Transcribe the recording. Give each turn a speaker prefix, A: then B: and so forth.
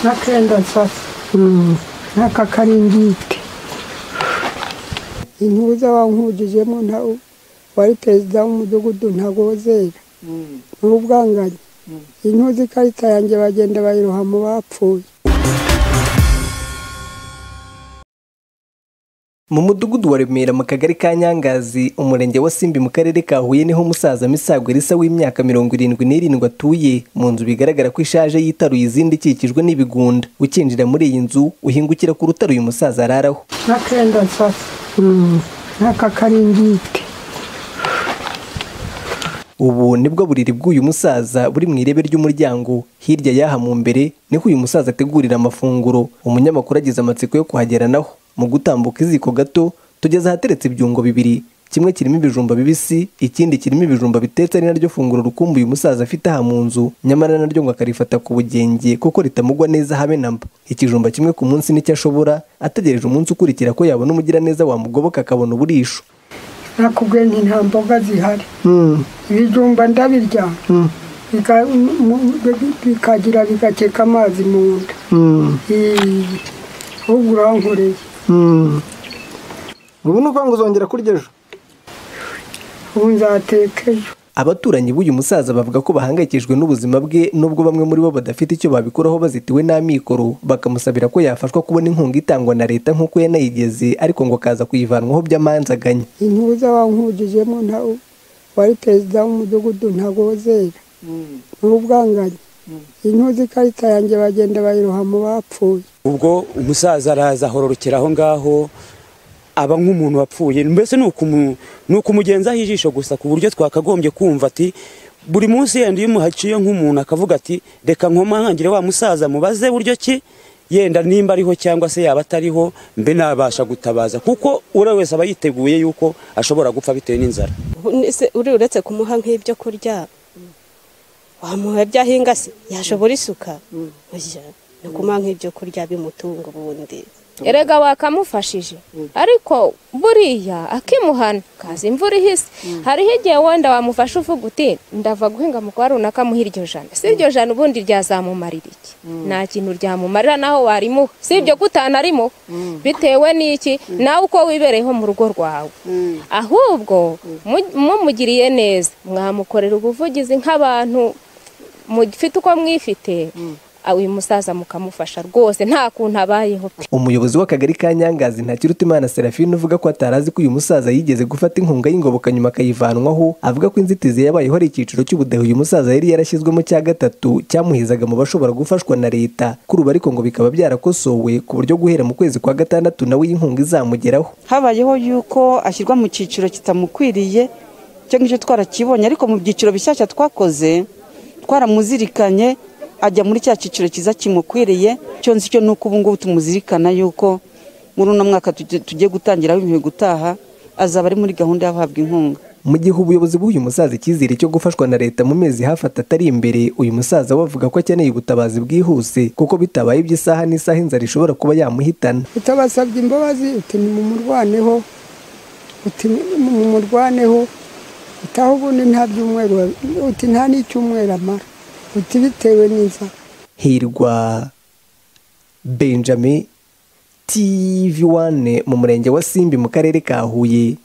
A: n'akenda nsasa n'akakaringite intuza wankujijemo nta wari perezida w'umudugudu ntabwo wozera ni ubwanganye intuza ikarita yanjye bagenda bayiroha mu bapfuye
B: mu mudugudu wa remera mu kagari ka nyangazi umurenge wa simbi mu karere ka huye niho umusaza misagwe risa w'imyaka mirongo irindwi n'irindwi atuye mu nzu bigaragara ko ishaje yitaruye izindi ikikijwe n'ibigunda ukinjira muri iyi nzu uhingukira ku rutare uyu musaza araraho
A: n'akenda nsasa n'akakaringite
B: ubu nibwo buriri bw'uyu musaza buri mu irebe ry'umuryango hirya y'aha mu mbere niho uyu musaza ategurira amafunguro umunyamakuru agize amatsiko yo kuhagera naho mu gutambuka iziko gato tugeze ahateretse ibyungo bibiri kimwe kirimo ibijumba bibisi ikindi kirimo ibijumba bitetse ari naryo funguro rukumbi uyu musaza afite aha mu nzu nyamara naryo ngo akarifata ku bugenge kuko ritamugwa neza habe na mba ikijumba kimwe ku munsi nicyo ashobora ategereje umunsi ukurikira ko yabona umugiraneza wamugoboka akabona uburisho
A: nakubwiye nti nta mboga zihari ibijumba ndabirya bika- mu- bi- bikagira bigakeka amazi mu nda Iyi, ahubwo urankoreye
C: ubu ni ukuvuga ngo uzongera kurya ejo
A: ubu nzateka ejo
B: abaturanyi b'uyu musaza bavuga ko bahangayikishijwe n'ubuzima bwe nubwo bamwe muri bo badafite icyo babikuraho bazitiwe n'amikoro bakamusabira ko yafashwa kubona inkunga itangwa na leta nk'uko yanayigeze ariko ngo akaza kuyivanwaho by'amanzaganya
A: intuza wankujijemo nta wari perezida w'umudugudu ntabwo wozera ni ubwanganye intuza ikarita yanjye bagenda bayiroha mu bapfuye
D: ubwo umusaza araza ahororokera aho ngaho aba nk'umuntu wapfuye mbese ni ukumu- ni ukumugenzaho ijisho gusa ku buryo twakagombye kumva ati buri munsi yenda iyo umuhaciye nk'umuntu akavuga ati reka nkomangangire wa musaza mubaze buryo ki yenda nimba ariho cyangwa se yaba atariho mbe nabasha gutabaza kuko uriya wese aba yiteguye yuko ashobora gupfa bitewe n'inzara
E: Ese uri uretse kumuha nk'ibyo kurya wamuha ibyo ahinga se yashobora isuka Oya, ni ukumuha nk'ibyo kurya bimutunga ubundi
F: erega wakamufashije ariko buriya akimuhana kaza imvura ihise hariho igihe wenda wamufashe uvuga uti ndava guhinga mu kwa runaka muha iryo jana si iryo jana ubundi ryazamumarira iki nta kintu ryamumarira naho warimuha si ibyo ko utanarimo bitewe n'iki nawe uko wibereyeho mu rugo rwawe ahubwo mu- mumugiriye neza mwamukorera ubuvugizi nk'abantu mufite uko mwifite uyu musaza mukamufasha rwose nta kuntu abayeho pe
B: umuyobozi w'akagari ka nyangazi ntakirutimana serafine uvuga ko atarazi ko uyu musaza yigeze gufata inkunga y'ingoboka nyuma akayivanwaho avuga ko inzitizi yabayeho ari icyiciro cy'ubudehe uyu musaza yari yarashyizwemo cya gatatu cyamuhizaga mu bashobora gufashwa na leta kuri ubu ariko ngo bikaba byarakosowe ku buryo guhera mu kwezi kwa gatandatu nawe iyi nkunga izamugeraho
G: habayeho yuko ashyirwa mu cyiciro kitamukwiriye icyo ngicyo twarakibonye ariko mu byiciro bishyashya twakoze twaramuzirikanye ajya muri cya cyiciro cyiza kimukwiriye icyo nzi cyo ni uko ubu ngubu tumuzirikana yuko muri uno mwaka tuge- tugiye gutangira w'imihigo utaha azaba ari muri gahunda y'abahabwa inkunga
B: mu gihe ubuyobozi bw'uyu musaza icyizere cyo gufashwa na leta mu mezi hafi atatu ari imbere uyu musaza we avuga ko akeneye ubutabazi bwihuse kuko bitabaye iby'isaha n'isaha inzara ishobora kuba yamuhitana
A: utabasabye imbabazi uti mumurwaneho uti mumurwaneho utaho ubundi nta byumweru uti nta n'icyumweru amara uti bitewe n'inzara
B: hirwa benjamin tv wane mu murenge wa simbi mu karere ka huye